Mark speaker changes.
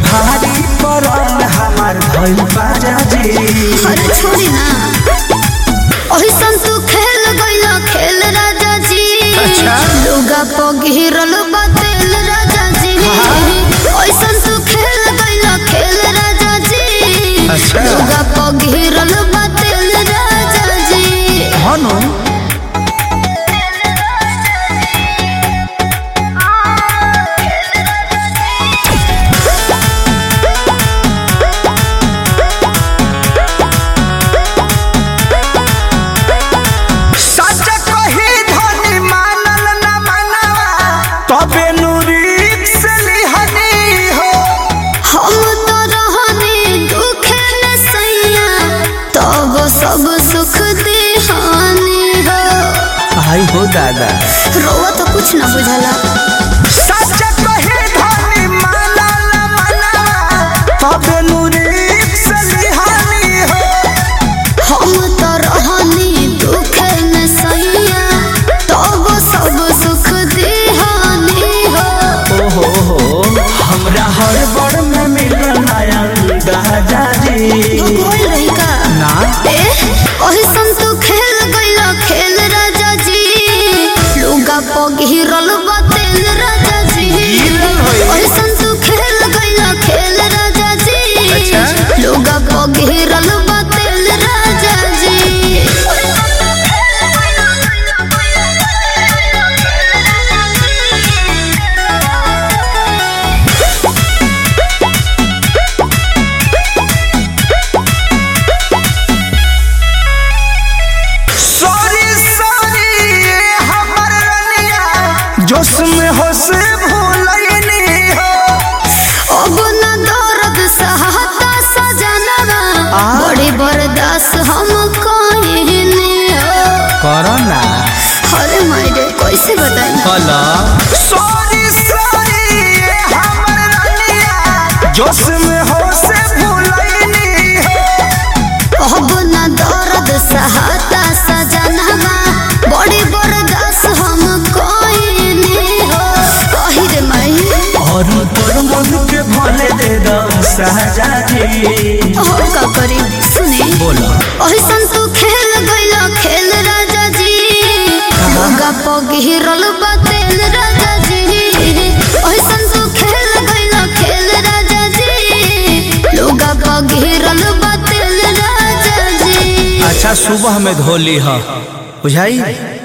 Speaker 1: भारी पड़ल हमार भइल बाजा जी
Speaker 2: अरे छोड़ी ना ओही सन तू खेल गइला खेल राजा जी
Speaker 1: अच्छा।
Speaker 2: लुगा प घेरल बा तेल राजा जी ओही सन तू खेल गइला खेल राजा जी
Speaker 1: अच्छा।
Speaker 2: लुगा प घेरल बा तेल राजा जी
Speaker 1: हनु सच कही धनी मानल न मनवा तबे नुरी से लिहनी हो
Speaker 2: हम तो रहने दुखे में सैया तब सब सुख देहानी हो
Speaker 1: आई हो दादा
Speaker 2: रोवा तो कुछ ना बुझला
Speaker 1: सच कही धनी मानल न मनवा तबे नुरी से लिहनी हो
Speaker 2: हम तो रहनी दुखे में सैया तब सब सुख देहानी हो
Speaker 1: ओहो हो हमरा हर बड़ में मिलल नया दादा जी
Speaker 2: बोल रही का
Speaker 1: ना
Speaker 2: ए ओही सन तू खेल गइला खेल राजा जी लुगा प घेरल बा तेल राजा जी
Speaker 1: घेरल होई।
Speaker 2: ओही सन तू खेल गइला खेल राजा जी
Speaker 1: अच्छा।
Speaker 2: लुगा प घेरल बा तेल राजा जी
Speaker 1: सॉरी सॉरी ये हमर रनिया जोश में होश भूलैनी हो
Speaker 2: अब न दर्द सहता सजनवा
Speaker 1: आ?
Speaker 2: बड़ी बर्दाश्त हम कहने हो
Speaker 1: कोरोना
Speaker 2: अरे मायरे कैसे बताई
Speaker 1: हेलो सॉरी सॉरी ये हमर रनिया जोश में होश भूलैनी हो
Speaker 2: अब न दर्द सहता सजनवा बड़ी बर्दाश्त हम कहने हो कही रे माई
Speaker 1: और तोर मन के भले दे दो सहजा जी
Speaker 2: हो का करी सुने
Speaker 1: बोलो
Speaker 2: ओही सन तू खेल गइला खेल राजा जी लुगा प घेरल बा तेल राजा जी ओही सन तू खेल गइला खेल राजा जी लुगा प घेरल बा तेल राजा जी
Speaker 1: अच्छा सुबह में धोली है बुझाई